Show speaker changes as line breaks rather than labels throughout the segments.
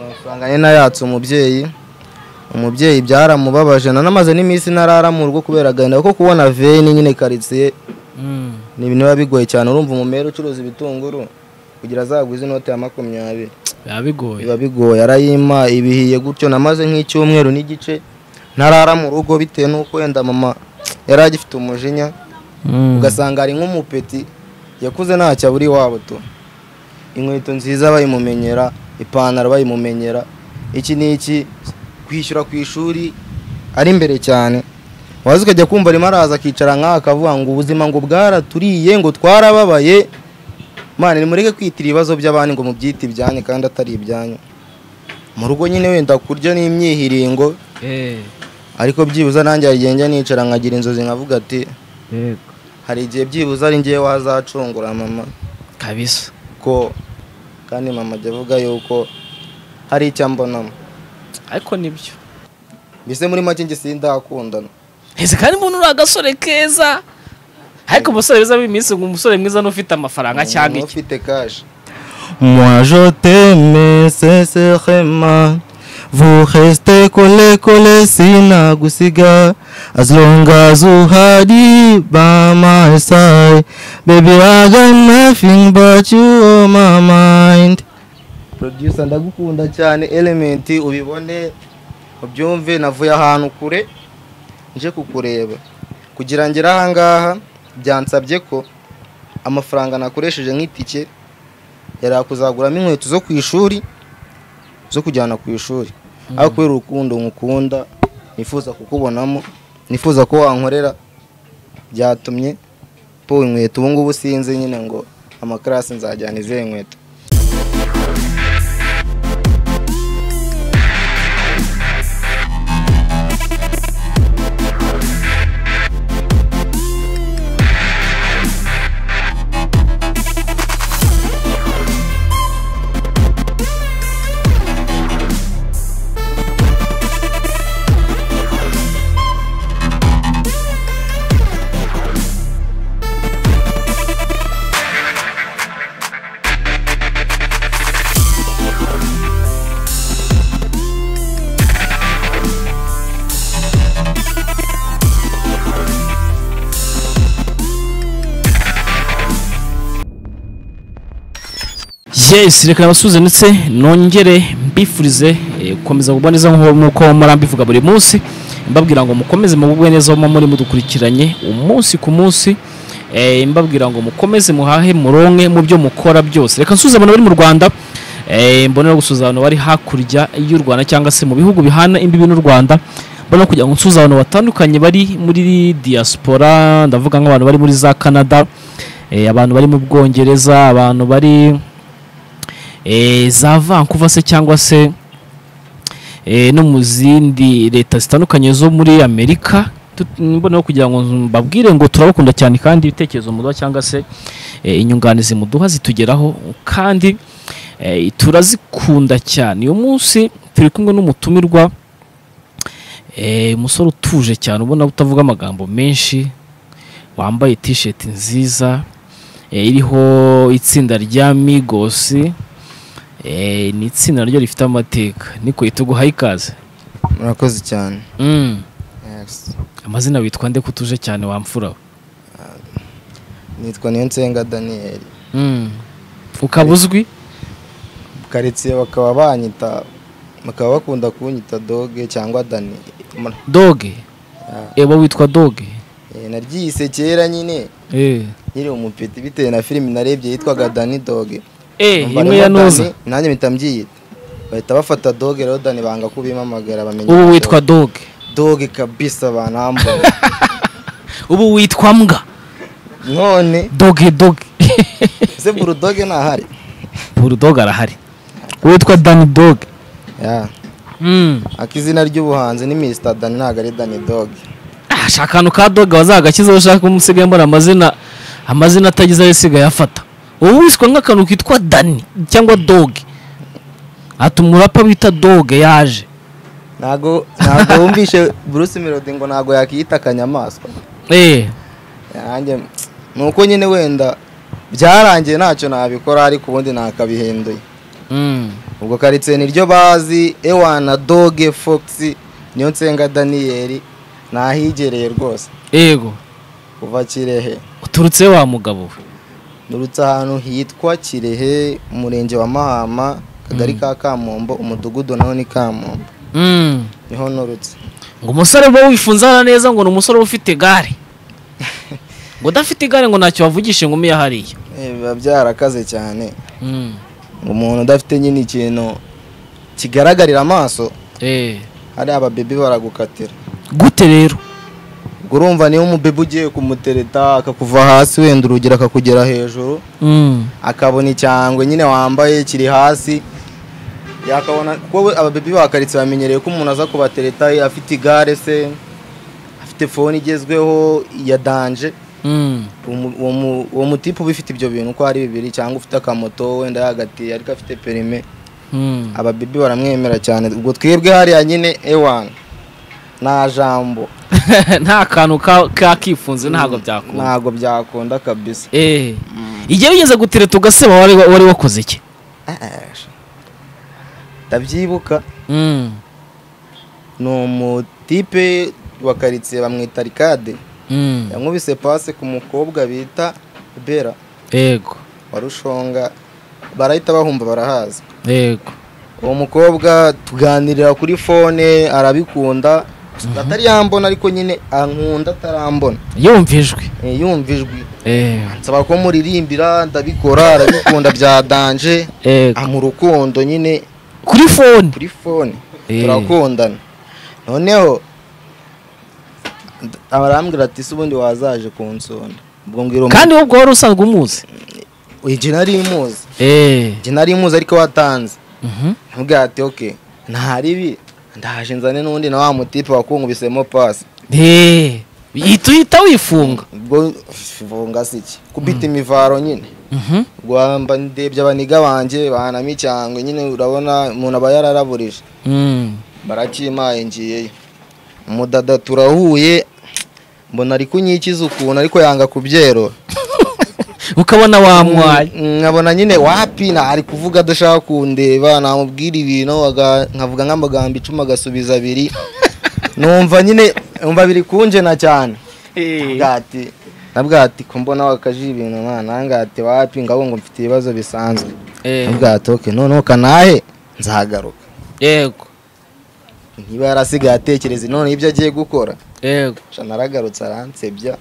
nsanganye nayatse umubyeyi umubyeyi byaramubabaje nanamaze n'iminsi ntarara mu rugo kubera agahinda kuko kubona veni nyine karitsiye ni ibintu biba bigoye cyane urumva umumero ucuruza ibitunguru kugira azaguze inoti ya makumyabiri
biba bigoye
biba bigoye arayima ibihiye gutyo namaze nk'icyumweru n'igice ntarara mu rugo bitewe n'uko wenda mama yari agifite umujinya ugasanga ari nk'umupeti yakuze ntacyo abura iwabo tu inkweto nziza bayimumenyera ipantaro bayimumenyera iki ni iki kwishyura ku ishuri ari imbere cyane waza ukajya kumva arimo araza akicara nk'aha akavuga ngo ubuzima ngo bwaraturiye ngo twarababaye mwana nimureke kwitira ibibazo by'abandi ngo mubyite ibyanyu kandi atari ibyanyu mu rugo nyine wenda kurya n'imyihiringo
Eh,
ariko byibuze nanjye hari igihe njya nicara nkagira inzozi nkavuga ati
yego
hari igihe byibuze ari ngewe wazacungura mama
kabisa
ko kandi mama ajya avuga yuko hari icyo ambonamo
ariko nibyo
mbese muri make njye sindakundana
ese kandi umuntu uri agasore keza ariko umusore beza b'iminsi ngo umusore mwiza n'ufite amafaranga cyangwa
Umuntu
iki
ufite kashi
Moi je t'aimais sincèrement Vous restez collés collés sinagusiga As long as you had it by my side Baby I got nothing but you on my mind
producer ndagukunda cyane elementi ubibone ubyumve navuye ahantu kure nje kukureba kugira ngere ahangaha byansabye ko amafaranga nakoresheje nk'itike yari yakuzaguramo inkweto zo ku ishuri zo kujyana ku ishuri ariko kubera urukundo nkukunda nifuza kukubonamo nifuza ko wankorera byatumye po inkweto ubu ngubu sinzi nyine ngo amakarasi nzajyana izihe nkweto
yes reka nabasuze ndetse nongere mbifurize eh, gukomeza kugwa neza nk'uko nk'uko murambivuga buri munsi mbabwira ngo mukomeze mubugwe neza aho muba muri mudukurikiranye umunsi ku munsi eh, mbabwira ngo mukomeze muhahe muronke mu byo mukora byose reka nsuze abantu bari mu rwanda eh, mbone no gusuza abantu bari hakurya y'u rwanda cyangwa se mu bihugu bihana imbibi n'u rwanda mbone no kugira ngo nsuze abantu batandukanye bari muri diaspora ndavuga nk'abantu bari muri za canada eh, abantu bari mu bwongereza abantu bari eh, za Vancouver se cyangwa se eh, no mu zindi leta zitandukanye zo muri Amerika Tut- mboneho kugira ngo mbabwire ngo turabakunda cyane kandi ibitekerezo muduha cyangwa se eh, inyunganizi muduha zitugeraho kandi eh, turazikunda cyane uyu munsi turi kumwe n'umutumirwa eh, umusore utuje cyane ubona utavuga amagambo menshi wambaye t-shirt nziza eh, iriho itsinda rya Migos Eh, ni itsinda naryo rifite amateka niko ituguhaye ikaze
murakoze cyane
Mm.
Yes.
amazina witwa nde kutuje cyane wamfura we?
nitwa Niyonsenga Daniel
Mm. ukaba uzwi
karitsiye bakaba banyita bakaba bakunda kunyita doge cyangwa dani Mur-
doge eba witwa doge
eh, naryise kera nyine
Eh.
nyiri umupeti bitewe na filimi narebye yitwaga dani doge
Eh,
Numva
imwe
rero
ya
Dani,
noza
nanjye mpita mbyiyita bahita bafata doge rero dani banga kubimamagara bamenya
ubu
ko
witwa doge
doge kabisa banambona
ubu witwa mbwa
none
doge doge
ese burudoge ntahari
burudoge arahari witwa dani doge
Yeah.
Mm.
akizina ry'ubuhanzi ni Mr Dani ntabwo ari dani doge
Ah, shaka akantu ka doge wazagakizaho ushaka umusigaye mbona amazina amazina atagize ayo isigaye afata ubu wiswe nk'akantu kitwa dani cyangwa doge ati umurapa bita doge yaje
ntago ntago wumvishe Bruce Melody ngo ntago yakiyita akanyamaswa
eh
yanjye ni uko nyine wenda byarangiye ntacyo nabikora ariko ubundi nakabihinduye
mm.
ubwo karitsiye niryo bazi ewana doge foxi niyo nsenga daniyeli nahigereye rwose
yego
kuva kirehe
uturutse wa mugabo we
nurutse ahantu hitwa kirehe umurenge wa mahama akagari ka kamombo umudugudu naho ni kamombo
Mm.
niho nurutse
ngo umusore uba wifunze hano neza ngo ni umusore uba ufite igare ngo udafite igare ngo ntacyo wavugisha inkumi ya hariya
Eh, biba byarakaze cyane
Mm.
umuntu udafite nyine ikintu kigaragarira amaso
Eh.
hari ababebi baragukatira
gute rero
ubwo urumva niba umubebi ugiye kumutereta akakuva hasi wenda urugero akakugera hejuru
Mm.
akabona icyangwe nyine wambaye kiri hasi yakabona kuko we- ababebi bakaritse bamenyereye ko umuntu aza kubatereta afite igare se afite fone igezweho ya danje
Mm.
Umu- uwo mu- uwo mutipe uba ufite ibyo bintu uko ari bibiri cyangwa ufite akamoto wenda yagatiye ariko afite perime
Mm.
ababebi baramwemera cyane ubwo twebwe hariya nyine ewana nta jambo
nta kantu ka- kakifunze ntabwo byakunda
ntabwo byakunda kabisa
Eh. igihe wigeze gutereta ugaseba wari wari wakoze iki
ndabyibuka
Mm.
ni umutipe wa karitsiye bamwita rikade
Mm.
yankubise pase ku mukobwa bita bera
yego
wa rushonga barahita bahumba barahaza
yego
uwo mukobwa tuganirira kuri fone arabikunda atari yambona ariko nyine ankunda atarambona
yumva ijwi
Eh, yumva ijwi
Eh.
nsaba ko muririmbira ndabikora arabikunda bya danje
Yego.
mu rukundo nyine
kuri fone
kuri fone
Eh.
turakundana noneho arambwira ati se ubundi wazaje kunsonda ubwo mbwira umuntu
kandi wowe ubwo wari usanzwe umuzi
njye nari muzi
Eh.
njye nari muzi ariko watanze
Mhm.
mbwira ati oke ntaribi ndaje nzane n'undi na wa mutipe wakungubisemo pasi
Eh. Uhita uhita wifunga
ubwo funga si iki kubita imivaro nyine
Mhm.
rwamba ndebye abaniga banjye bahanamo icyangwe nyine urabona umuntu aba yararaburije
Mm.
barakimaye ngiyeyo umudada turahuye mbona ari kunyikiza ukuntu ariko yanga kubyerura
ukabona wamwaye
Mm, nkabona nyine wapi na ari kuvuga adashaka kundeba namubwira ibintu aga- nkavuga nk'amagambo icumi agasubiza abiri numva nyine numva biri kunjena cyane bwati nabwati ko mbona wakaje ibintu mwana ngati wapi ngabo ngo mfite ibibazo bisanzwe nabwati oke noneho kanahe nzagaruka
yego
niba yarasigaye atekereza noneho ibyo agiye gukora
yego
sha naragarutse aransebya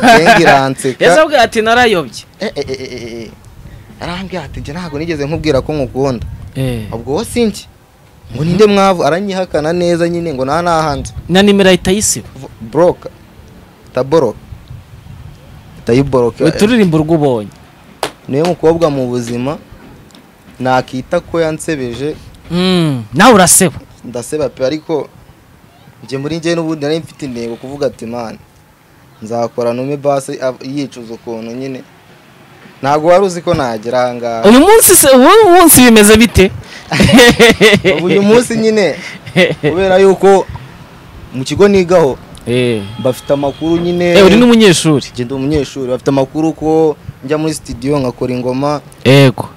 ngenga iranseka
ese abwira ati narayobye
Eh, eh, eh, eh, eh, eh. arambwira ati njye ntabwo nigeze nkubwira ko nkukunda ubwo wowe si njye ngo ninde mwavu aranyihakana neza nyine ngo nta n'ahanze
na nimero ahita ayisiba
boroka itaboroka itayiboroka
turirimbo urwo ubonye
niwe mukobwa mu buzima nakita ko yansebeje
Mm. nawe uraseba
ndaseba pe ariko njye muri njye n'ubundi nari mfite intego kuvuga ati mani nzakora nume basi av- yicuza ukuntu nyine ntabwo wari uzi ko nagera aha ngaha
uyu munsi se uyu munsi bimeze bite
ubu uyu munsi nyine kubera yuko mu kigo nigaho
Eh.
bafite amakuru nyine
Eh, uri n'umunyeshuri
njye ndi umunyeshuri bafite amakuru ko njya muri studio nkakora ingoma
yego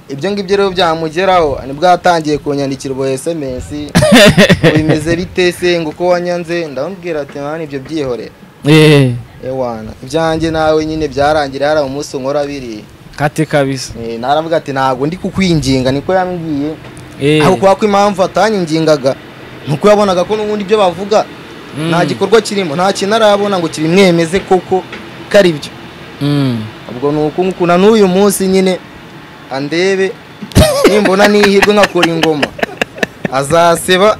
ibyo ngibyo rero byamugeraho nibwo yatangiye kunyandikira ubwo sms ngo bimeze bite se ngo uko wanyanze ndamubwira ati mwana ibyo byihorere
Eh.
ewana ibyanjye nawe nyine byarangiriye hari umunsi unkora biriya
kate kabisa
Eh, naravuga ati ntabwo ndi kukwinginga niko yambwiye
Eh.
aho kubera ko impamvu atanyingingaga ni uko yabonaga ko n'ubundi ibyo bavuga
Mm.
nta gikorwa kirimo nta kintu arabona ngo kibimwemeze koko ko ari byo
Mm.
ubwo ni uku nguku na n'uyu munsi nyine andebe nimbona n'ihirwe nkakora ingoma azaseba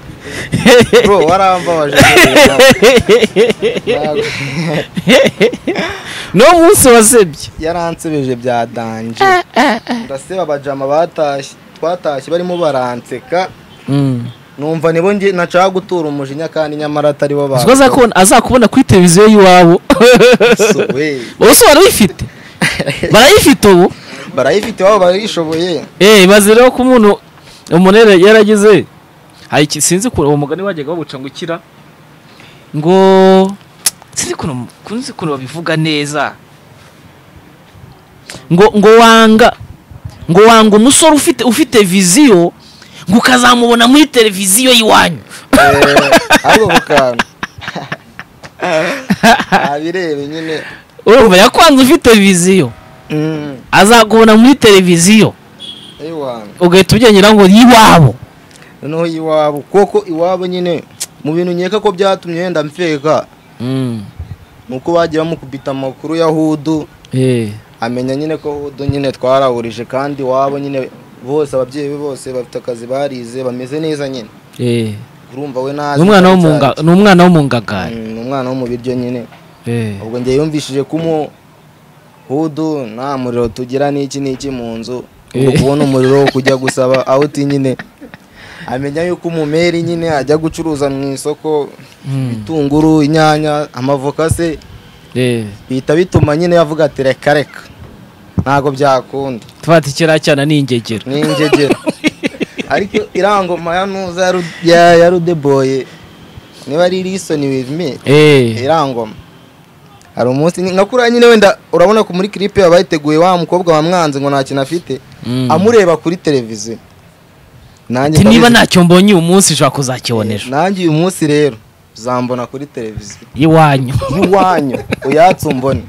bro warambabaje Ntabwo-
ni wo munsi wasebye
yaransebeje bya danje ndaseba abajama batashye twatashye barimo baranseka
Mm.
numva nibo nge nashaka gutura umujinya kandi nyamara atari bo
uziko azakubona- azakubona kuri televiziyo y'iwabo
basuwe
ubu se barayifite barayifite ubu
barayifite iwabo barayishoboye
eee ibaze rero ko umuntu umunere yaragize hari iki sinzi ukuntu uwo mugani wajyaga bawuca ngo ukira ngo sinzi ukuntu sinzi ukuntu babivuga neza ngo ngo wanga ngo wanga umusore ufite ufite viziyo ngo ukazamubona muri televiziyo y'iwanyu
ariko ku kantu abirebe nyine
urumva yakwanze ufite viziyo
Mm,
azakubona muri televiziyo
ay'iwanyu.
ugahita ubyengera ngo y'iwabo
noneho iwabo kuko iwabo nyine mu bintu nkeka ko byatumye wenda mfeka ni uko bagiye bamukubita amakuru ya hudu amenya nyine ko hudu nyine twarahurije kandi iwabo nyine bose ababyeyi be bose bafite akazi barize bameze neza nyine urumva we nazi
ni umwana wo mu nga- ni umwana wo mu ngagari
Mm, ni umwana wo mu biryo nyine ubwo njye yumvishije kumu hudu nta muriro tugira n'iki n'iki mu nzu ubwo
Eh.
kubona umuriro wo kujya gusaba out nyine amenya yuko umumeri nyine ajya gucuruza mu isoko ibitunguru inyanya amavoka se bihita bituma nyine yavuga ati reka reka ntabwo byakunda
tufata ikiriya cyana ni ingegera
ni ingegera ariko irangoma ya ntuza ya Ru- ya- ya rudeboye niba ari lisoni with me
Eh,
irangoma hari umunsi nyi- nka kuriya nyine wenda urabona ko muri clip yaba yiteguye wa mukobwa wamwanze ngo nta kintu afite
mm.
amureba kuri televiziyo nanjye
Ati niba
ndabizi-
ntacyo mbonye uyu munsi ushobora kuzakibona ejo
nanjye uyu munsi rero uzambona kuri televiziyo
iwanyu
iwanyu uyatse umbone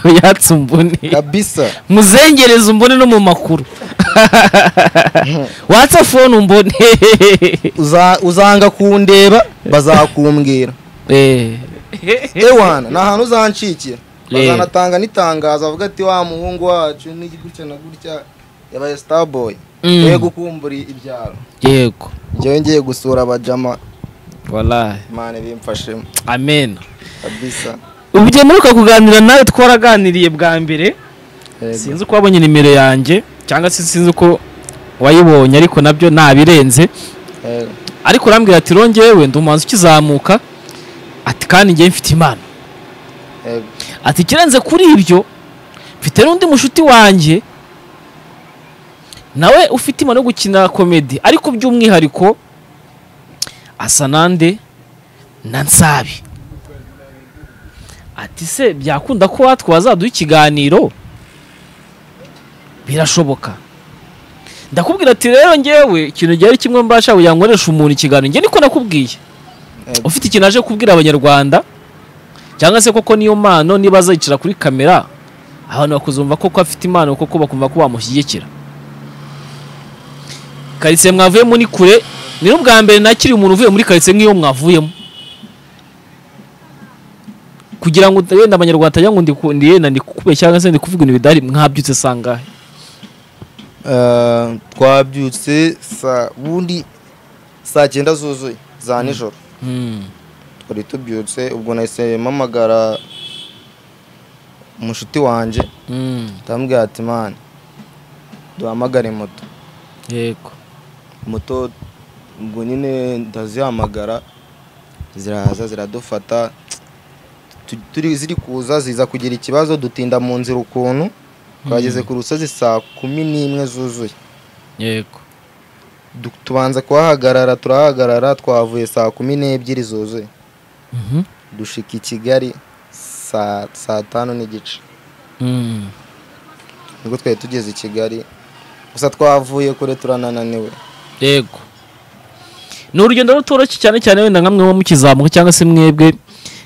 uyatse umbone
kabisa
muzengereze umbone no mu makuru watsa fone umbone
Uza- uzanga kundeba bazakumbwira
Eh.
ewana ni ahantu uzancikira
Eh.
bazanatanga n'itangazo avuga ati wa muhungu wacu ni gutya na gutya yabaye starboy
Mm.
yego ukumbura ibyaro
yego
njyewe ngiye gusura abajama
walayi
imana bimfashemo
amen
kabisa
ubu igihe mperuka kuganira nawe twaraganiriye bwa mbere sinzi uko wabonye nimero yanjye cyangwa se sinzi uko wayibonye ariko nabyo ntabirenze
Yego.
ariko urambwira ati rongewe ndi umuhanzi ukizamuka ati kandi njyewe mfite impano
Yego.
ati ikirenze kuri ibyo mfite n'undi mushuti wanjye nawe ufite impano yo gukina komedi ariko by'umwihariko asa nande na nsabi ati se byakunda ko watwe wazaduha ikiganiro birashoboka ndakubwira ati rero ngewe ikintu gihari kimwe mbasha kugira ngo nkoreshe umuntu ikiganiro njye niko nakubwiye
Yego.
ufite ikintu aje kubwira abanyarwanda cyangwa se koko niyo mpano niba azayicara kuri kamera abantu bakuzumva koko afite impano koko bakumva ko bamushyigikira karitsiye mwavuyemo ni kure ni n'ubwa mbere nakiriye umuntu uvuye muri karitsiye nk'iyo mwavuyemo kugira ngo wenda abanyarwanda batagira ngo ndiku- ndi yenda ndi kukubeshya cyangwa se ndi kuvuga ibintu bidahari mwabyutse sangahe
Eh, twabyutse saa bundi saa cyenda zuzuye za nijoro twari tubyutse ubwo nahise mpamagara umushuti wanjye ndamubwira ati mani duhamagare moto
yego
moto ubwo nyine ndazihamagara ziraza ziradufata Tu- turi ziri kuza ziza kugira ikibazo dutinda mu nzira ukuntu twageze ku rusozi saa kumi n'imwe zuzuye
yego
Du- tubanza kuhahagarara turahagarara twavuye saa kumi n'ebyiri zuzuye
Mhm.
dushika i kigali saa saa tanu n'igice
Mm.
nibwo twari tugeze i kigali gusa twavuye kure turanananiwe
yego ni urugendo rutoroshye cyane cyane wenda nkamwe muba mukizamuka cyangwa se mwebwe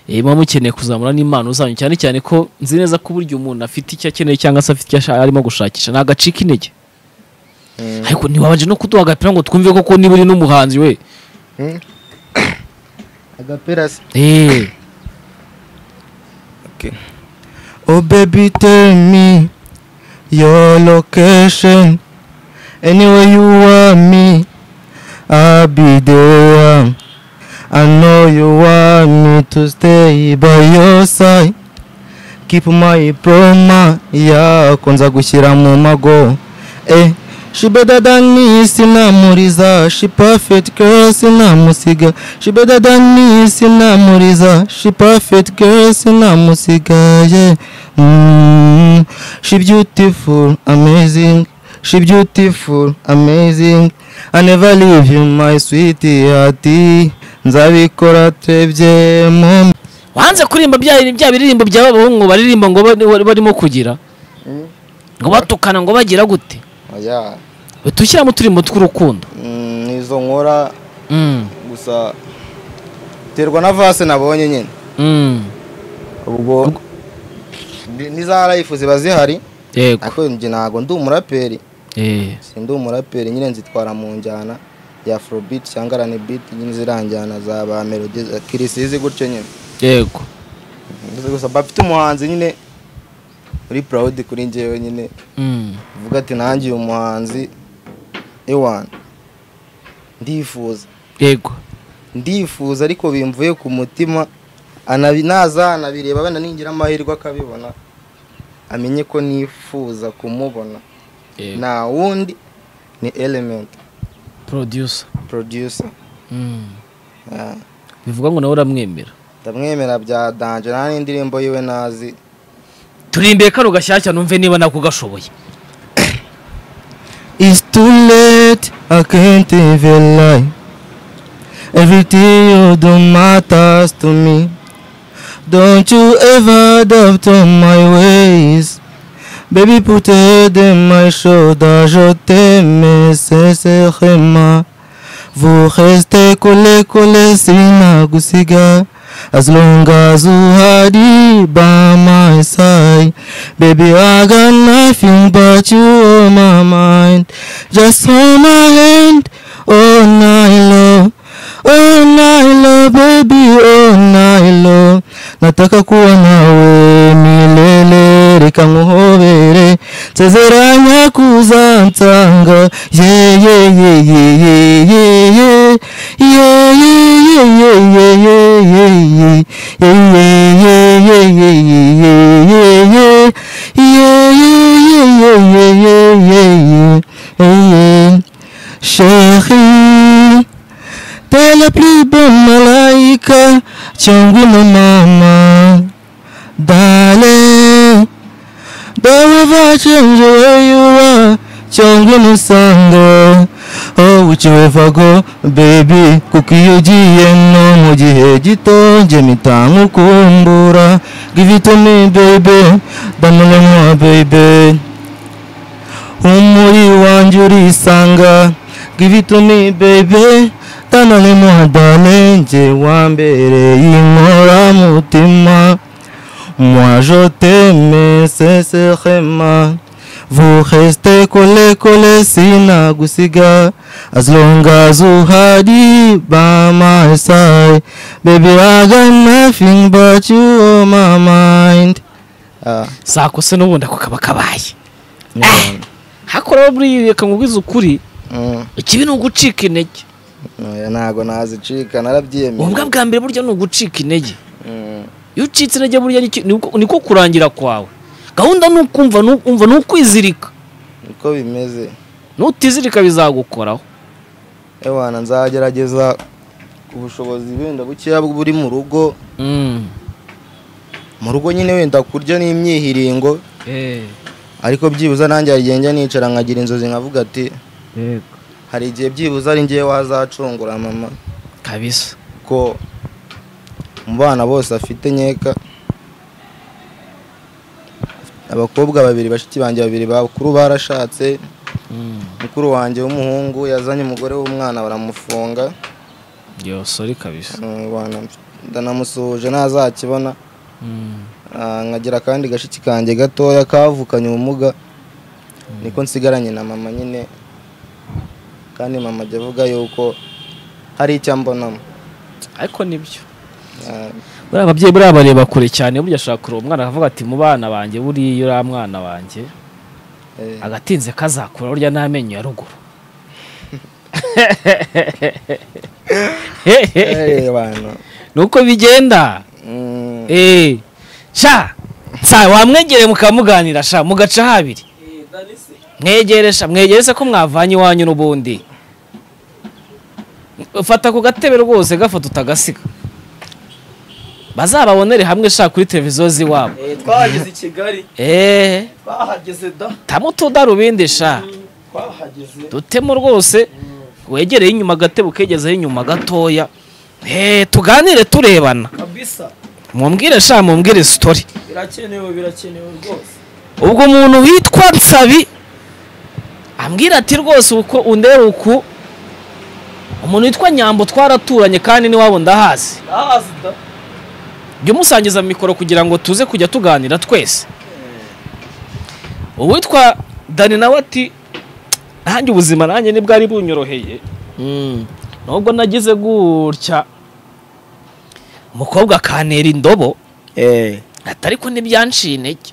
eh, muba mukeneye kuzamura n'impano zanyu cyane cyane ko nzi neza ko burya umuntu afite icyo akeneye cyangwa se afite icyo ashaka- arimo gushakisha ntagacika intege
Mm.
ariko ntiwabanje no kuduha agapira ngo twumve koko niba uri n'umuhanzi we
Mm. agapera se
Eh,
Oh baby tell me your location Anywhere you want me I'll be there I know you want me to stay by your side Keep my promise yako nza gushyira mu mago Eh She better than me, sinamuriza She perfect girl, sinamusiga She better than me, sinamuriza She perfect girl, sinamusiga yeah. mm. She beautiful, amazing She beautiful, amazing I never leave you, my sweetheart Nzabikora twebye mu
wanze kuririmba bya bya biririmbo by'abahungu baririmba ngo ba- barimo kugira ngo batukana ngo bagira gute
oya
dushyiramo uturimo tw'urukundo
Mm, izo nkora
Mm,
gusa terwa na vase nabonye nyine
mm.
ubwo ni- n'iza life ziba zihari
yego
ariko njye ntabwo ndi umuraperi
Eh,
sindi umuraperi nyine nzitwara mu njyana ya afrobeat cyangwa rnbeat nyine ziranjyana za ba melody za kirisizi gutyo nyine
yego
Mbese gusa mba mfite umuhanzi nyine uri proud kuri njyewe nyine
Mm,
uvuga ati nanjye uyu muhanzi ewana ndifuza
yego
ndifuza ariko bimvuye ku mutima anabi naza anabireba wenda ningira amahirwe akabibona amenye ko nifuza kumubona
yego
nta wundi ni element
producer
producer
Mm.
Yeah.
bivuga ngo nawe uramwemera
ndamwemera bya danje nta n'indirimbo yiwe nazi
turimbeye kano gashyashya numve niba nako gashoboye
It's too late, I can't even lie. Everything you do matters to me. Don't you ever doubt on my ways. Baby, put your head in my shoulder, je t'aime sincèrement. Vous restez collés, collés, sinagusiga. As long as you had it by my side. Baby, I got nothing but you on my mind. Just hold my hand all night long. All night long, baby, all night long. Nataka kuwa nawe milele, reka nkuhobere, nsezeranya kuzansanga. Yeah, yeah, yeah, yeah, yeah, yeah, yeah. Yeah, yeah, yeah, yeah, yeah, yeah, yeah, yeah. Yeah, yeah, yeah, yeah, yeah, yeah, yeah, yeah. Yeah, yeah, yeah, yeah, yeah, yeah, yeah, yeah, yeah. Chérie, t'es la plus belle malaika, Tchangwino mama. Darling, don't ever change the way you are, Tchangwino sango. Oh, would you ever go, baby, kuko iyo ugiye no mu gihe gito njye mpita nkukumbura. Give it to me, baby, damana mwa, baby. umuri wanjye urisanga give it to me baby tanane muhadane njye wambereye inkora mutima moi je t'aime sincèrement vous restez collés collés sinagusiga as long as you had it by my side baby i got nothing but you on my mind
Ah,
sakose n'ubundi ako kaba kabaye
yeah.
hakora buriya reka nkubwize ukuri
Mm,
ikibi ni ugucika intege
oya, ntabwo nazicika narabyiyemeye
ubwo bwa mbere burya ni ugucika intege
Mm,
iyo ucitse intege burya ni iki- niko- niko kurangira kwawe gahunda ni ukumva ni ukumva ni ukwizirika
niko bimeze
nutizirika bizagukoraho
ewana nzagerageza ubushobozi wenda bukeya buri mu rugo
Mm.
mu rugo nyine wenda kurya n'imyihiringo ariko byibuze nanjye hari igihe njya nicara nkagira inzozi nkavuga ati hari igihe byibuze ari ngewe wazacungura mama
kabisa
ko mu bana bose afite nkeka abakobwa babiri bashiki banjye babiri bakuru barashatse
Mm.
mukuru wanjye w'umuhungu yazanye umugore w'umwana baramufunga
yosori kabisa
Mm, wana, ndanamusuhuje ntazakibona
Mm.
Ah, nkagira akandi gashiki kanjye gatoya kavukanye ubumuga niko nsigaranye na mama nyine kandi mama ajya avuga yuko hari icyo ambonamo
ariko nibyo
Ah,
buriya ababyeyi buriya bareba kure cyane burya ashaka kureba umwana akavuga ati mu bana banjye buriya uriya mwana banjye
eh,
agatinze kazakura burya n'amenyo ya ruguru
eh, bana.
nuko bigenda
Mm,
Eh, sha sa wamwegereye mukamuganira sha mugaca habiri mwegere sha mwegere se ko mwavanye iwanyu n'ubundi fata ku gatebe rwose gafata utagasiga bazababonere hamwe sha kuri televiziyo z'iwabo
twahageze i kigali
eee
twahageze da
tamo utudarubindi sha
twahageze
dutemo rwose wegereye inyuma agatebe ukegezeho inyuma gatoya eee tuganire turebana
kabisa
mumbwire sha mumbwire sitori
birakenewe birakenewe rwose
ubwo umuntu witwa nsabi ambwira ati rwose uko undeba uku umuntu witwa nyambo twaraturanye kandi n'iwabo ndahazi
ndahazi da
jya umusangiza mikoro kugira ngo tuze kujya tuganira twese uwitwa dani nawe ati nanjye ubuzima nanjye nibwari bunyoroheye Mm. nubwo nagize gutya umukobwa akantera indobo
eh
ati ariko ntibyanciye intege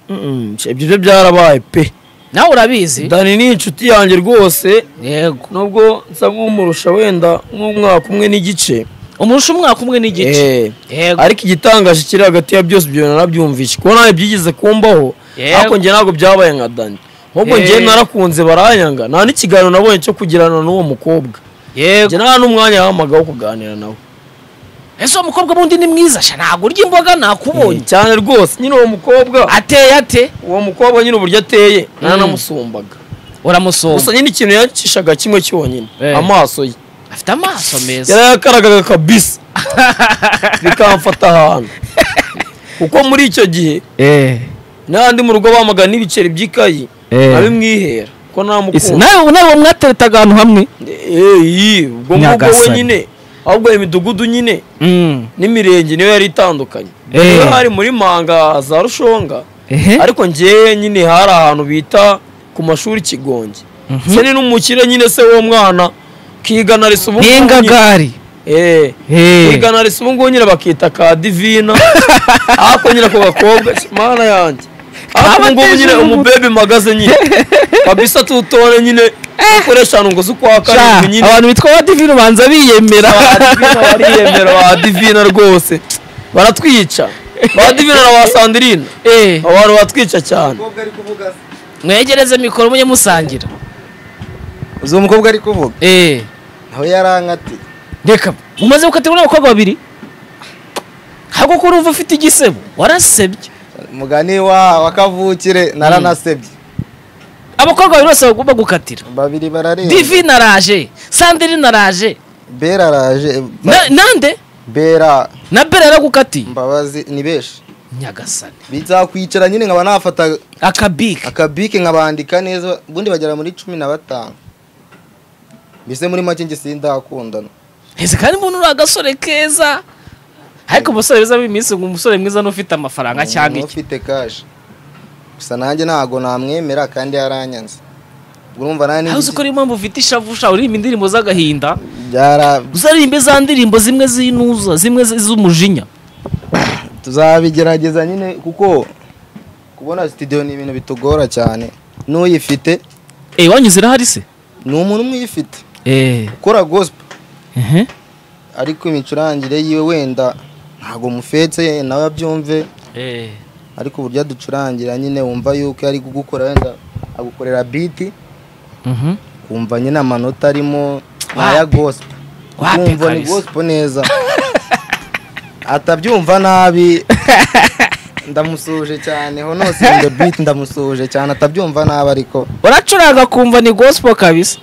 mm, ibyo byo byarabaye pe
nawe urabizi
dani ni inshuti yanjye rwose
yego
nubwo nsa nk'umurusha wenda nk'umwaka umwe n'igice
umurusha umwaka umwe n'igice
Eh,
yego
ariko igitangaje kiri hagati ya byose ibyo narabyumvishe kuko nawe byigeze kumbaho
Yego.
ariko njye ntabwo byabaye nka dani ahubwo njye
Eh.
narakunze baranyanga nta n'ikiganiro nabonye cyo kugirana n'uwo mukobwa
yego
njye nta n'umwanya yahamagaye wo kuganira nawe
ese uwo mukobwa bundi ni mwiza sha ntabwo urya imboga nakubonye
cyane rwose nyine uwo mukobwa
ateye ate
uwo mukobwa nyine uburyo ateye naranamusumbaga gusa
uramusoma
nyine ikintu yancishaga kimwe cyonyine
Eh.
amaso ye
afite amaso meza
yarayakaragaga kabisa bikamfata ahantu kuko muri icyo gihe n'andi mu rugo bamagana n'ibiceri by'ikayi
Eh.
abimwihera ko nta
Ese
mukunda
nawe nawe mwatereta ahantu hamwe
eyi ubwo ngubwo
Nyagasani.
wenyine ahubwo iyo midugudu nyine n'imirenge niyo yari itandukanye
Eh.
niyo hari muri manga za rushonga ariko njyewe nyine hari ahantu bita ku mashuri kigonge se ni n'umukire nyine se w'uwo mwana kigana risa ubu ngubu nyine.
n'ingagari
Eh,
Eh.
kigana risa ubu ngubu nyine bakita ka divina ako nyine ako gakobwa mana yanjye ako ubu ngubu nyine
Kabateje
umubebe magaze nyine kabisa tutone nyine ukoresha ahantu ngo z'ukwa karindwi nyine
abantu bitwa badivini ubanza biyemera
Divina bariyemera ba divina rwose baratwica ba divina na ba sandirina
Eh,
abantu batwica cyane
umukobwa ari kuvuga se
mwegereze mikoro mujye musangira
uzi uwo mukobwa ari kuvuga
Eh,
nawe yarankati
reka umaze gukatirwa n'abakobwa babiri ahubwo ko urumva ufite igisebo warasebye
mugani wa wa kavukire naranasebye
abakobwa babiri bose bagomba gukatira
babiri barareba
divi naraje sandiri naraje
bera araje
Na- nande
bera
na bera yaragukatiye
mbabazi ni benshi
nyagasani
bizakwicara nyine nkaba nafata
akabike
akabike nkabandika neza ubundi bagera muri cumi na batanu mbese muri make njye sindakundana
ese kandi mbona uri agasore keza ariko umusore wiza w'iminsi ngo umusore mwiza n'ufite amafaranga cyangwa iki
ufite kashi gusa nanjye ntabwo namwemera kandi yaranyanze urumva nanjye
aho uzi ko niyo mpamvu ufite ishavu ushaka uririmba indirimbo z'agahinda
byara
uzaririmbe za ndirimbo zimwe z'inuza zimwe z- z'umujinya
tuzabigerageza nyine kuko kubona sitidiyo ni ibintu bitugora cyane n'uyifite
eee wanyuze irahari se
ni umuntu umwe uyifite
eee
ukora gosipo ariko imicurangire yiwe wenda ntabwo mufetse nawe abyumve
eee
ariko uburyo aducurangira nyine wumva yuko ari kugukora wenda agukorera biti wumva nyine amanota arimo ni aya gosipo
Wapi
wumva ni
kabisa.
gosipo neza atabyumva nabi ndamusuhuje cyane ho nose in the beat ndamusuhuje cyane atabyumva nabi ariko
uracuranga kumva ni gospel kabisa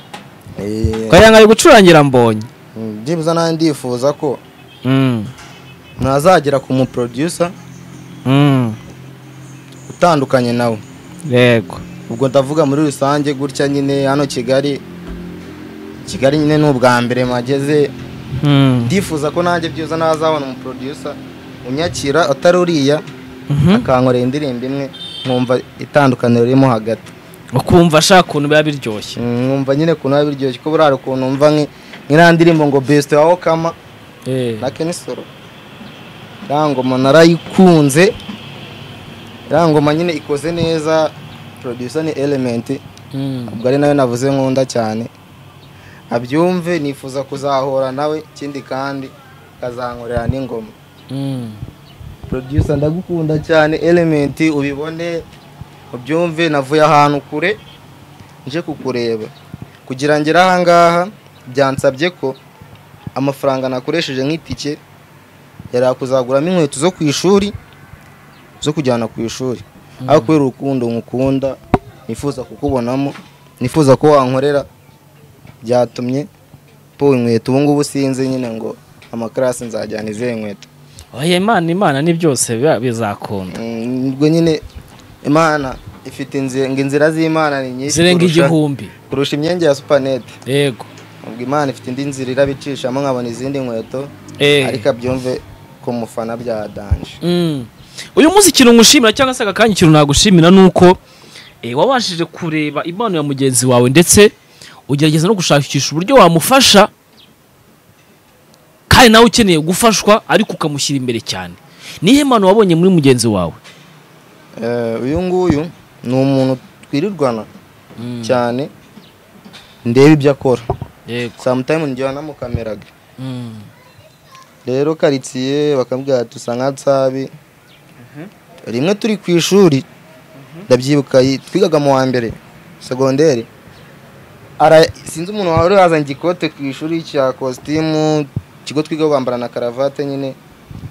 eh,
ukagira ngo ari gucurangira mbonye
mm, byibuze nanjye ndifuza ko
Mm,
ntazagera ku muproducer
mm,
utandukanye nawe
yego
ubwo ndavuga muri rusange gutya nyine hano kigali kigali nyine ni ubwa mbere mageze
Mm,
ndifuza ko nanjye byiza nazabona umuproducer unyakira atari uriya akankorera indirimbo imwe nkumva itandukaniro ririmo hagati
ukumva ashaka ukuntu biba biryoshye
Mm, nkumva nyine ukuntu biba biryoshye ko burara ukuntu mva nk'iriya ndirimbo ngo besite wa okama
Eh,
na kenisoro iriya ngoma narayikunze iriya ngoma nyine ikoze neza producer ni elementi
mm,
ubwo ari nayo navuze nkunda cyane abyumve nifuza kuzahura nawe ikindi kandi akazankorera n'ingoma
mm.
producer ndagukunda cyane element ubibone ubyumve navuye ahantu kure nje kukureba kugira ngere ahangaha byansabye ko amafaranga nakoresheje nk'itike yari yakuzaguramo inkweto zo ku ishuri zo kujyana ku ishuri ariko kubera urukundo nkukunda nifuza kukubonamo nifuza ko wankorera byatumye po inkweto ubu ngubu sinzi nyine ngo amakarasi nzajyana izihe nkweto
oya imana imana ni byose biba bizakunda
Mm, ubwo nyine imana ifite inzi- ngo inzira z'imana ni nyinshi
zirenga
kurusha-
igihumbi
kurusha imyenge ya supanete
yego
ubwo imana ifite indi nzira irabicishamo nkabona izindi nkweto
Eh.
ariko abyumve ku mufana byadanje
Mm. uyu munsi ikintu ngushimira cyangwa se aka kanya ikintu nagushimira ni uko eh, wabashije kureba impano ya mugenzi wawe ndetse ugerageza no gushakisha uburyo wamufasha kandi nawe ukeneye gufashwa ariko ukamushyira imbere cyane nihe mpano wabonye muri mugenzi wawe
Eh, uyu nguyu ni umuntu twirirwana cyane ndeba ibyo akora
yego
samutayimu njyewe namukameraga rero karitsiye bakambwira ati usa nka tsabi rimwe turi ku ishuri ndabyibuka yi- twigaga mu wa mbere segonderi Ara- sinzi umuntu wari wazanye ikote ku ishuri cya kositimu ikigo twiga kwambara na karavate nyine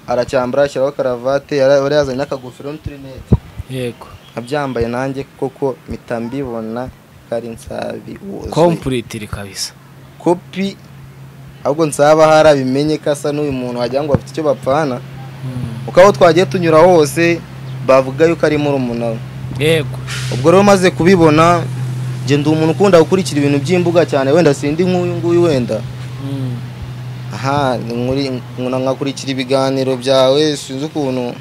aracyambara ashyiraho karavate yari yari yazanye n'akagofero n'uturinete
yego
abyambaye nanjye koko mpita mbibona ko ari nsabi wuzuye.
kompuritiri kabisa
kopi ahubwo nsaba hari abimenye ko asa n'uyu muntu wagira ngo bafite icyo bapfana kuko aho twagiye tunyura hose bavuga yuko ari murumuna we
yego
ubwo rero maze kubibona njye ndi umuntu ukunda gukurikira ibintu by'imbuga cyane wenda sindi nk'uyu nguyu wenda aha ni muri- nkuna- nkakurikira ibiganiro byawe sinzi ukuntu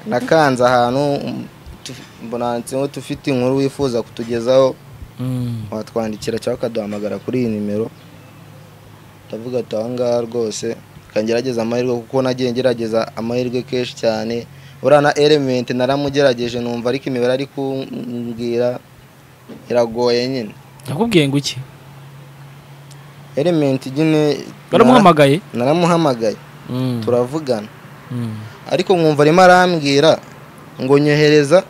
nakanze ahantu um, tu- mbona handitseho tufite inkuru wifuza kutugezaho watwandikira cyangwa ukaduhamagara kuri iyi nimero ndavuga ati aha ngaha rwose kangerageza amahirwe kuko nagiye ngerageza amahirwe kenshi cyane buriya na element naramugerageje numva ariko imibare ari kumbwira iragoye nyine
nakubwiye ngo iki
element nyine
baramuhamagaye
nara- naramuhamagaye
Mm.
turavugana
Mm.
ariko mwumva arimo arambwira ngo nyohereza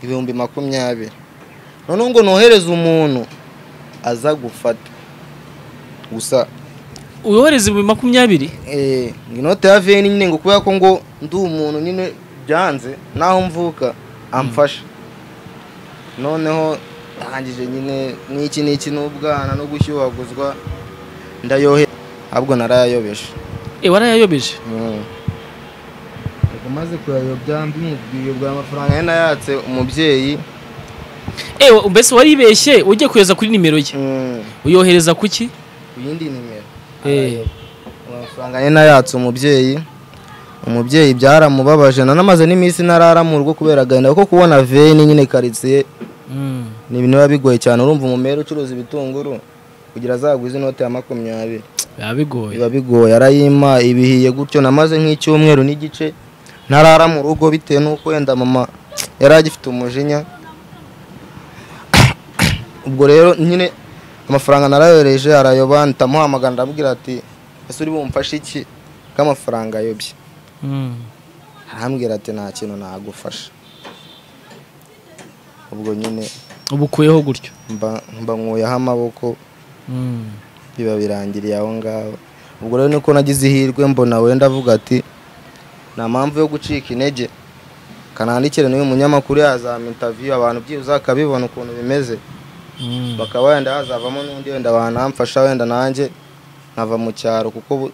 ibihumbi makumyabiri noneho ngo nohereze umuntu aza gufata gusa
uyohereza ibihumbi makumyabiri
Eh, ngo inote ya veni nyine ngo kubera ko ngo ndi umuntu nyine byanze naho mvuka amfasha noneho arangije nyine n'iki n'iki n'ubwana no gushyuhaguzwa ndayohe ahubwo narayayobeje
Eh, warayayobeje
ubwo maze kuyayobya mbimubwiye ubwo aya mafaranga yari nayatse umubyeyi
ewe mbese waribeshye ugiye kohereza kuri nimero ye
mm,
uyohereza kuki
ku yindi nimero
Eh,
amafaranga ye nayatse umubyeyi umubyeyi byaramubabaje nanamaze n'iminsi ntarara mu rugo kubera agahinda kuko kubona veni nyine karitsiye
mm.
ni ibintu biba bigoye cyane urumva umumero ucuruza ibitunguru kugira azagwe izi note ya makumyabiri
biba bigoye
biba bigoye arayima ibihiye gutyo namaze nk'icyumweru n'igice ntarara mu rugo bitewe n'uko wenda mama yari agifite umujinya ubwo rero nyine amafaranga narayohereje arayoba mpita amuhamagara ndamubwira ati ese uri bumfashe iki ko amafaranga ayobye
Mm.
arambwira ati nta kintu nagufasha ubwo nyine
ubu ukuyeho gutyo
mba mba nkuyeho amaboko
Mm.
biba birangiriye aho ngaho ubwo rero niko nagize ihirwe mbona wenda avuga ati nta mpamvu yo gucika intege kanandikire n'uyu munyamakuru yazama intaviyu abantu byibuze akabibona ukuntu bimeze
Mm.
bakaba wenda hazavamo n'undi wenda wanamfasha wenda nanjye nkava mu cyaro kuko bu-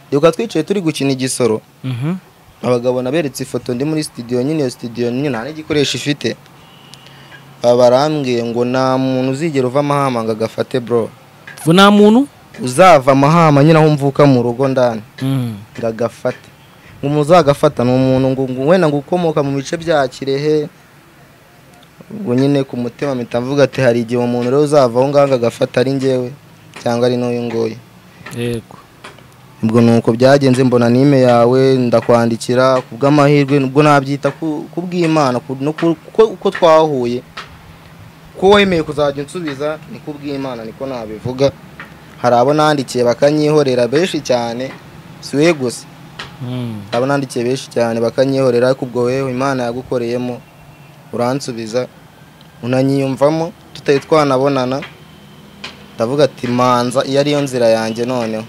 ndibuka twicaye turi gukina igisoro
Mhm.
abagabo naberetse ifoto ndi muri studio nyine iyo studio nyine nta n'igikoresho ifite barambwiye ngo nta muntu uzigera uva amahama ngo agafate bro
ubu nta muntu
uzava amahama nyine aho mvuka mu rugo ndani
Mm.
ngo agafate ngo umuntu uzagafata ni umuntu ngo ngo wenda ngo ukomoka mu bice bya kirehe ubwo nyine ku mutima mpita mvuga ati hari igihe umuntu rero uzava aho ngaho ngo agafata ari ngewe cyangwa ari n'uyu nguyu
yego
ubwo ni uko byagenze mbona nime yawe ndakwandikira ku bw'amahirwe ubwo nabyita ku ku bw'imana ku- no ku- ko- uko twahuye ko wemeye kuzajya unsubiza ni ku bw'imana niko nabivuga hari abo nandikiye bakanyihorera benshi cyane si we gusa
Mm.
hari abo nandikiye benshi cyane bakanyihorera ariko ubwo wewe imana yagukoreyemo uransubiza unanyiyumvamo tutari twanabonana ndavuga ati manza iyo ariyo nzira yanjye noneho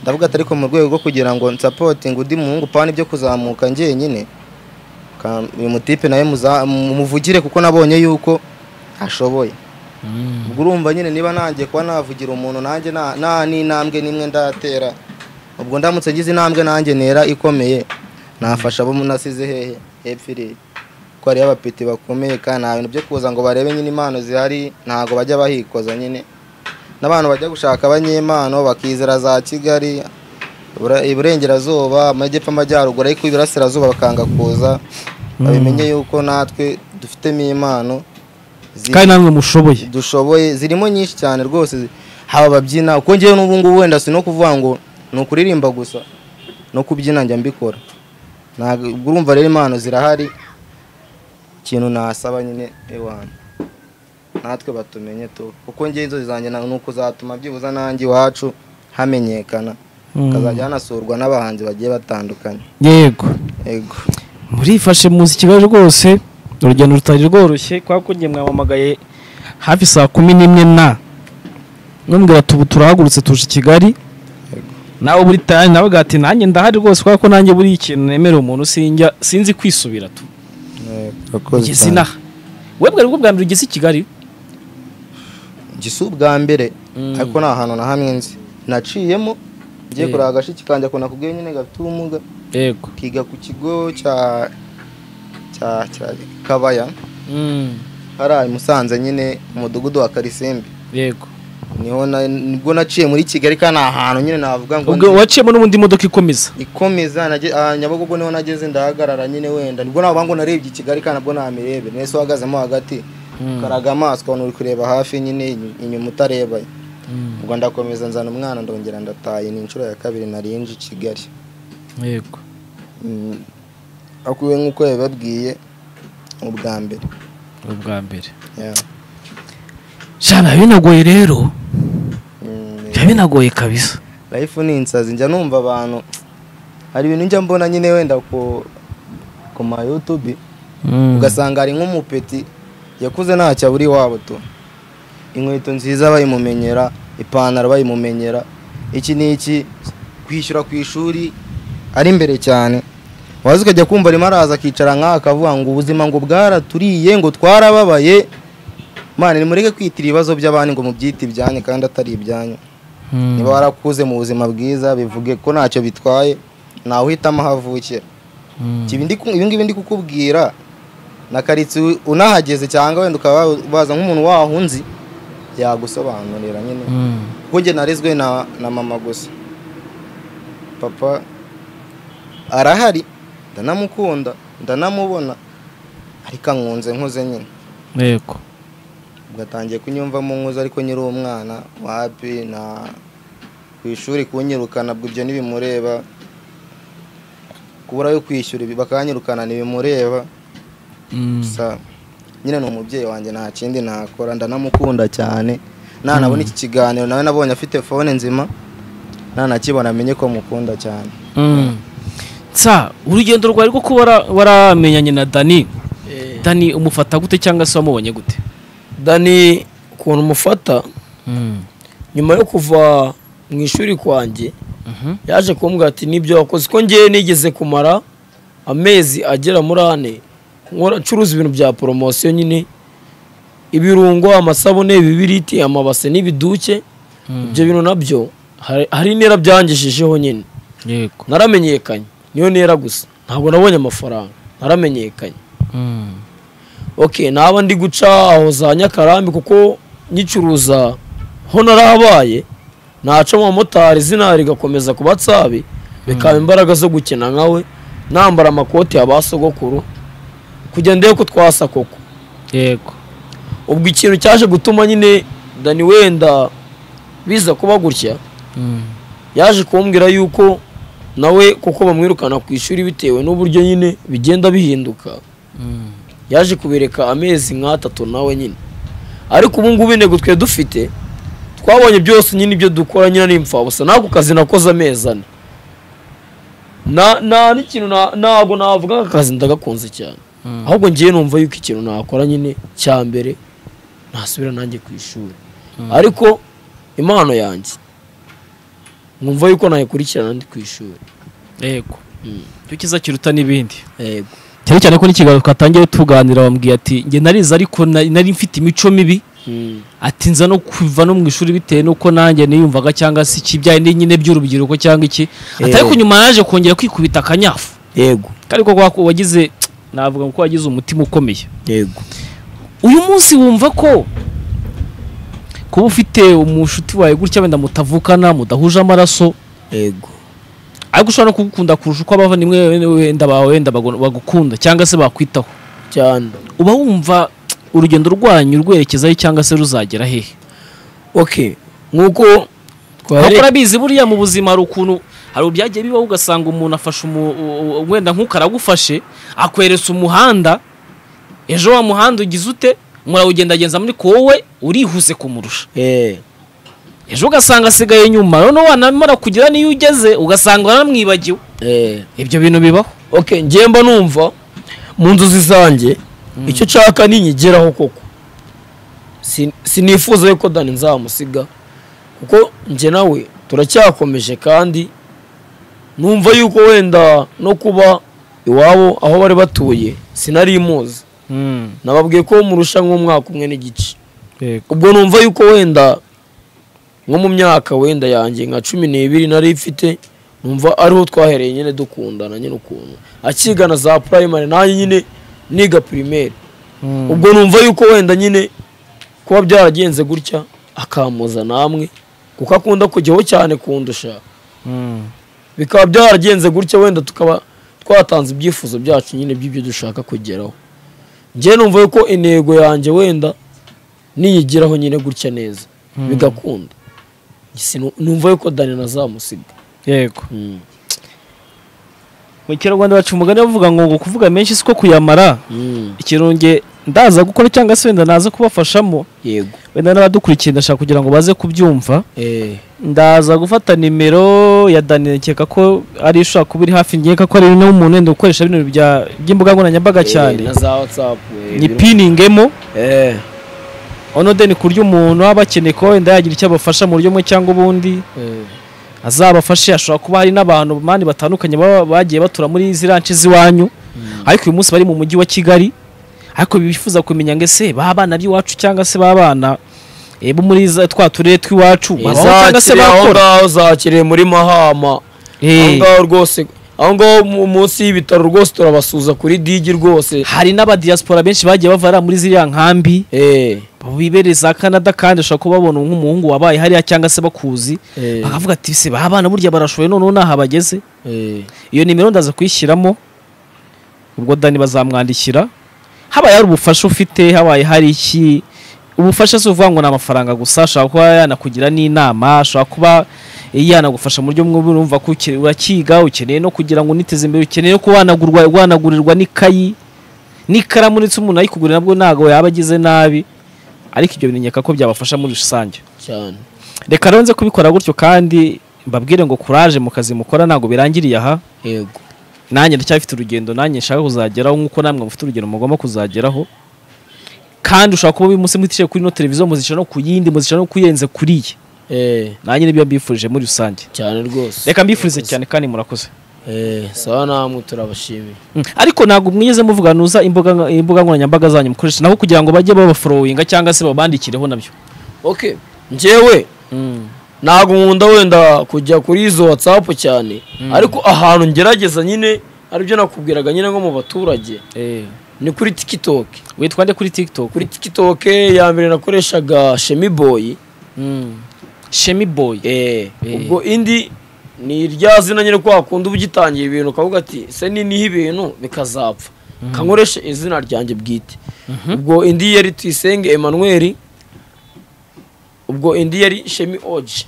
ndavuga ati ariko mu rwego rwo kugira ngo nsapotinge undi muhungu pana ibyo kuzamuka njyenyine ka- uyu mutipe nawe muza- mumuvugire kuko nabonye yuko ashoboye
Mm.
ubwo urumva nyine niba nanjye kuba navugira umuntu nanjye nta- nta n'intambwe n'imwe ndatera ubwo ndamutse ngize intambwe nanjye nera ikomeye nafasha abo nasize hehe hepfo iriya ko hariyo abapeti bakomeye kandi nta bintu byo kuza ngo barebe nyine impano zihari ntabwo bajya bahikoza nyine n'abantu bajya gushaka abanyempano bakizera za kigali Ibura- iburengerazuba amajyepfo amajyaruguru ariko iburasirazuba bakanga kuza babimenye yuko natwe dufitemo impano ziri-
kandi namwe mushoboye
dushoboye zirimo nyinshi cyane rwose haba ababyina uko ngewe n'ubu ngubu wenda si no kuvuga ngo ni ukuririmba gusa no kubyina njya mbikora ntabwo ubwo urumva rero impano zirahari ikintu nasaba nyine ewana natwe batumenye tu kuko ngewe inzozi zanjye na- ni ukuzatuma byibuze nanjye iwacu hamenyekana hakazajya hanasurwa n'abahanzi bagiye batandukanye
yego
yego
murifashe muzi ikibazo rwose urugendo rutari rworoshye kubera ko ngiye mwampamagaye hafi saa kumi n'imwe na n'umbwira tubu turahagurutse tuje i kigali nawe buri tayari nawe ati nanjye ndahari rwose kubera ko nanjye buriya ikintu nemerera umuntu sinjya sinzi kwisubira tu ugeze inaha webwe aribwo bwa mbere ugeze i kigali
gisa ubwa mbere ariko nta hantu na hamwe nzi naciyemo ngiye
Eh.
kureba agashiki kanjye ako nakubwiye nyine gafite ubumuga
yego
kiga ku kigo cya cya cya kabaya hariya i musanze nyine umudugudu wa karisimbi
yego
niho na- nibwo naciye muri kigali kandi nta hantu nyine navuga ngo
ubwo waciyemo n'ubundi imodoka ikomeza
ikomeza nage- ah, nyabugogo niho nageze ndahagarara nyine wenda nibwo navuga ngo narebye i kigali kandi nabwo namirebe nese uhagazemo hagati karaga amaso ukabona uri kureba hafi nyine inyu- inyuma utareba ubwo ndakomeza nzana umwana ndongera ndataye ni inshuro ya kabiri narinje i kigali
yego
Mm, akuwe nk'uko yabibabwiye ubwa mbere
ubwa mbere
yeah.
shana binagoye rero
Mm,
biba binagoye kabisa
life ni insazi njya numva abantu hari ibintu njya mbona nyine wenda ku ku ma youtube ugasanga hari nk'umupeti yakuze ntacyo abura iwabo tu inkweto nziza bayimumenyera ipantaro bayimumenyera iki ni iki kwishyura ku ishuri ari imbere cyane waza ukajya kumva arimo araza akicara nk'aha akavuga ngo ubuzima ngo bwaraturiye ngo twarababaye mwana nimureke kwitira ibibazo by'abandi ngo mubyite ibyanyu kandi atari ibyanyu niba warakuze mu buzima bwiza bivuge ko ntacyo bitwaye ntawe uhitamo aho avukira Ibi ndi ku- ibi ngibi ndi kukubwira na karitsiye unahageze cyangwa wenda ukaba waza nk'umuntu wahunzi yagusobanurira nyine kuko njye narezwe na na mama gusa papa arahari ndanamukunda ndanamubona ariko ankunze nkuze nyine
yego
ugatangiye kunyumvamo nkuze ariko nyiri umwana wapi na ku ishuri kunyirukana bwo ibyo ntibimureba kubura yo kwishyura ibi bakanyirukana ntibimureba gusa nyine ni umubyeyi wanjye nta kindi nakora ndanamukunda cyane nanabona iki kiganiro nawe nabonye afite fone nzima nanakibona amenye ko mukunda cyane
nsa urugendo rwawe rwo kuba wara- waramenyanye na dani dani umufata gute cyangwa se wamubonye gute
dani ukuntu umufata nyuma yo kuva mu ishuri kwanjye
Mhm.
yaje kumbwira ati nibyo wakoze ko ngewe nigeze kumara amezi agera muri ane nkora ncuruza ibintu bya poromosiyo nyine ibirungo amasabune ibibiriti amabase n'ibiduke ibyo bintu nabyo hari- hari intera byangejejeho nyine
yego
naramenyekanye niyo ntera gusa ntabwo nabonye amafaranga naramenyekanye ok naba ndi guca aho za nyakarambi kuko nyicuruza ho narahabaye naca mu bamotari zina rigakomeza ku batsabi bikaba imbaraga zo gukina nkawe nambara amakoti ya ba sogokuru kugira ndebe ko twasa koko
yego
ubwo ikintu cyaje gutuma nyine dani wenda biza kuba gutya yaje kumbwira yuko nawe kuko bamwirukana ku ishuri bitewe n'uburyo nyine bigenda bihinduka yaje kubireka amezi nk'atatu nawe nyine ariko ubu ngubu intego twe dufite twabonye byose nyine ibyo dukora nyine ni impfabusa n'ako kazi nakoze amezi ane Na- nta n'ikintu na- ntabwo navuga ko aka kazi ndagakunze cyane ahubwo ngiye numva yuko ikintu nakora nyine cya mbere ntasubira nanjye ku ishuri ariko impano yanjye nkumva yuko nayikurikirana ndi ku ishuri
yego cyo kiza kiruta n'ibindi
yego
cyane cyane ko n'ikiganiro twatangiye tuganira bambwiye ati njye narize ariko na- nari mfite imico mibi
Mm.
ati nza no kuva no mu ishuri bitewe n'uko nanjye niyumvaga cyangwa se ikibyaye ni nyine by'urubyiruko cyangwa iki atari
Eh.
ko nyuma yaje kongera kwikubita akanyafu
yego
kari ko wagize navuga ko wagize umutima ukomeye
yego
uyu munsi wumva ko kuba ufite umushuti wawe gutya wenda mutavukana mudahuje amaraso
yego
ariko ushobora no kugukunda kurusha uko abavandimwe wenda bawe wenda bagu- bagukunda cyangwa se bakwitaho
cyane
uba wumva urugendo rwanyu rwerekezayo cyangwa se ruzagera hehe
ok nk'uko
ahubwo
twahere
urabizi buriya mu buzima hari ukuntu hari ubyagiye bibaho ugasanga umuntu afashe umu- u- u- wenda nk'uko aragufashe akweretse umuhanda ejo wa muhanda ugize ute murawugendagenza muri ko wowe urihuse kumurusha
Eh,
ejo ugasanga asigaye inyuma noneho wanamara kugera niyo ugeze ugasanga waramwibagiwe
eh.
ibyo bintu bibaho
ok njye mba numva mu nzozi zanjye icyo nshaka ninyigeraho koko Sin- sinifuza yuko dani nzamusiga kuko njye nawe turacyakomeje kandi numva yuko wenda no kuba iwabo aho bari batuye sinari muzi nababwiye ko murusha nk'umwaka umwe n'igice ubwo numva yuko wenda nko mu myaka wenda yanjye nka cumi n'ibiri nari mfite numva ariho twahereye nyine dukundana nyine ukuntu akigana za primary nanjye nyine niga primaire ubwo numva yuko wenda nyine kuba byaragenze gutya akampoza namwe kuko akunda kujyaho cyane kundusha bikaba byaragenze gutya wenda tukaba twatanze ibyifuzo byacu nyine by'ibyo dushaka kugeraho njye numva yuko intego yanjye wenda niyigiraho nyine gutya neza bigakunda Sinu- numva yuko dani nazamusiga
yego
Mm.
mu kinyarwanda baca umugani bavuga ngo ngo kuvuga menshi siko kuyamara
Mm.
ikirunge ndaza gukora cyangwa se wenda naza kubafashamo
yego
wenda n'abadukurikiye ndashaka kugira ngo baze kubyumva
Eh,
ndaza gufata nimero ya dani nkeka ko ari ishobora kuba iri hafi nkeka ko ari no umuntu wenda ukoresha bino bya- by'imbuga nkoranyambaga
eh,
cyane
na za whatsapp eh, biro-
nyipiningemo
eh,
ono deni ku buryo umuntu aba akeneye ko wenda yagira icyo abafasha mu buryo bumwe cyangwa ubundi
eh,
azabafashe hashobora kuba hari n'abantu mani batandukanye baba bagiye batura muri ziriya nce z'iwanyu ariko uyu munsi bari mu mujyi wa kigali ariko bifuza kumenya ngo ese ba bana b'iwacu cyangwa se ba bana eh, bo muri za- twa turere tw'iwacu
eh,
babaho cyangwa se
zakire aho
bakora
ngaho zakiriye muri mahama aho
Eh,
ngaho rwose aho ngaho mu- munsi y'ibitaro rwose turabasuza kuri digi rwose
hari n'abadiyasipora benshi bagiye bavara muri ziriya nkambi
eh,
bibereye za canada kandi ushobora kuba babona nk'umuhungu wabaye hariya cyangwa se bakuzi
eh,
bakavuga ati se ba bana burya barashoboye noneho naha bageze
eh.
iyo nimero ndaza kuyishyiramo ubwo dani bazamwandikira habaye hari ubufasha ufite habaye hari iki ubufasha si uvuga ngo ni amafaranga gusa ashobora kuba yanakugira n'inama ashobora kuba yanagufasha mu buryo bumwe urumva ko uke- urakiga ukeneye no kugira ngo uniteze imbere ukeneye no kuba wanagurwa wanagurirwa n'ikayi n'ikaramu ndetse umuntu ayikugurira nabwo ntabwo yaba agize nabi ariko ibyo bintu nkeka ko byabafasha muri rusange
cyane
reka rero nze kubikora gutyo kandi mbabwire ngo kuraje mu kazi mukora ntabwo birangiriye aha
yego
nanjye ndacyafite urugendo nanjye nshaka kuzageraho nk'uko namwe mufite urugendo mugomba kuzageraho kandi ushobora kuba uyu munsi mwiticaye kuri ino televiziyo muzisha no ku yindi muzisha no kuyenze kuri iyi
eh,
nanjye nibyo mbifurije muri rusange
cyane rwose
reka mbifurize cyane kandi murakoze
eh, sawa namwe turabashimiye
Mm. ariko ntabwo mwigeze muvuga nuza imbuga imbuga nkoranyambaga zanyu mukoresha naho kugira ngo bajye babaforowinga cyangwa se babandikireho nabyo
ok njyewe ntabwo nkunda wenda kujya kuri izo watsapu cyane ariko ahantu ngerageza nyine aribyo nakubwiraga nyine nko mu baturage ni kuri tiktok
witwa nde kuri tiktok
kuri tiktok ya mbere nakoreshaga shemiboyi
shemi boy
eh, ubwo indi ni rya zina nyine ko wakunda uba ugitangira ibintu ukavuga ati se niniho ibintu bikazapfa kankoreshe izina ryanjye bwite ubwo indi yari tuyisenge emmanuel ubwo indi yari shemi oji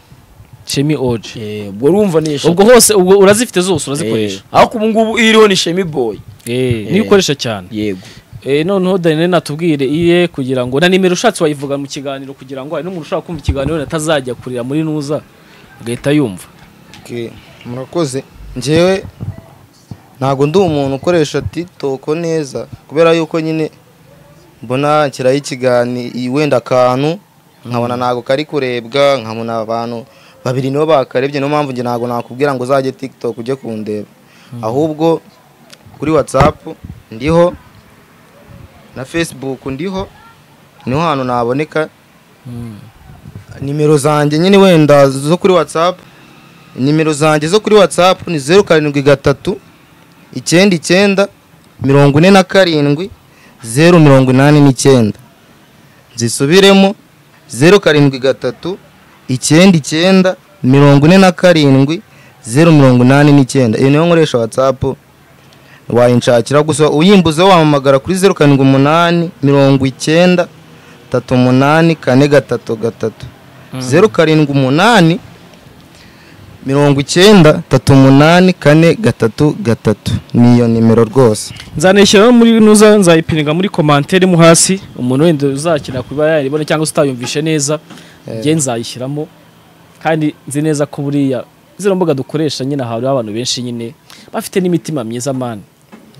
shemi oje
Eh, ubwo urumva ni eshatu
ubwo hose ubwo urazifite zose urazikoresha
Eh, ariko ubu ngubu iriho ni shemi boy
Eh, niyo ukoresha cyane
yego
Eh, noneho dani natubwire iye kugira ngo na nimero ushatse wayivuga mu kiganiro kugira ngo hari n'umuntu ushaka kumva ikiganiro wenda atazajya kurira muri nuza agahita yumva
Okay, murakoze njyewe ntabwo ndi umuntu ukoresha titoko neza kubera yuko nyine mbona nshyiraho ikiganiro wenda akantu nkabona ntabwo kari kurebwa nkabona abantu babiri nibo bakarebye niyo mpamvu njye ntabwo nakubwira ngo uzajye tiktok ujye kundeba ahubwo kuri watsapu ndiho na facebook ndiho niho hantu naboneka nimero zanjye nyine wenda zo kuri watsapu nimero zanjye zo kuri watsapu ni zeru karindwi gatatu icyenda icyenda mirongo ine na karindwi zeru mirongo inani n'icyenda zisubiremo zeru karindwi gatatu icyenda icyenda mirongo ine na karindwi zeru mirongo inani n'icyenda iyo niyo nkoresha watsapu wayinshakira gusa uyimbuze wampamagara kuri zeru karindwi umunani mirongo icyenda tatu umunani kane gatatu gatatu zeru karindwi umunani mirongo icyenda tatu umunani kane gatatu gatatu ni iyo nimero rwose
nzanishyiraho muri nuza nzayipininga muri komantere mo hasi umuntu wenda uzakenera kuba yayibona cyangwa se utayumvishe neza njye nzayishyiramo kandi nzi neza ko buriya zino mbuga dukoresha nyine ahantu abantu benshi nyine bafite n'imitima myiza mani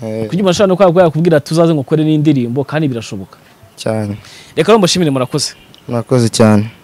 Eh,
kugira umuntu ashobora no kuba yakubwira tuzaze ngukore n'indirimbo kandi birashoboka
cyane
reka rero mbashimire murakoze
murakoze cyane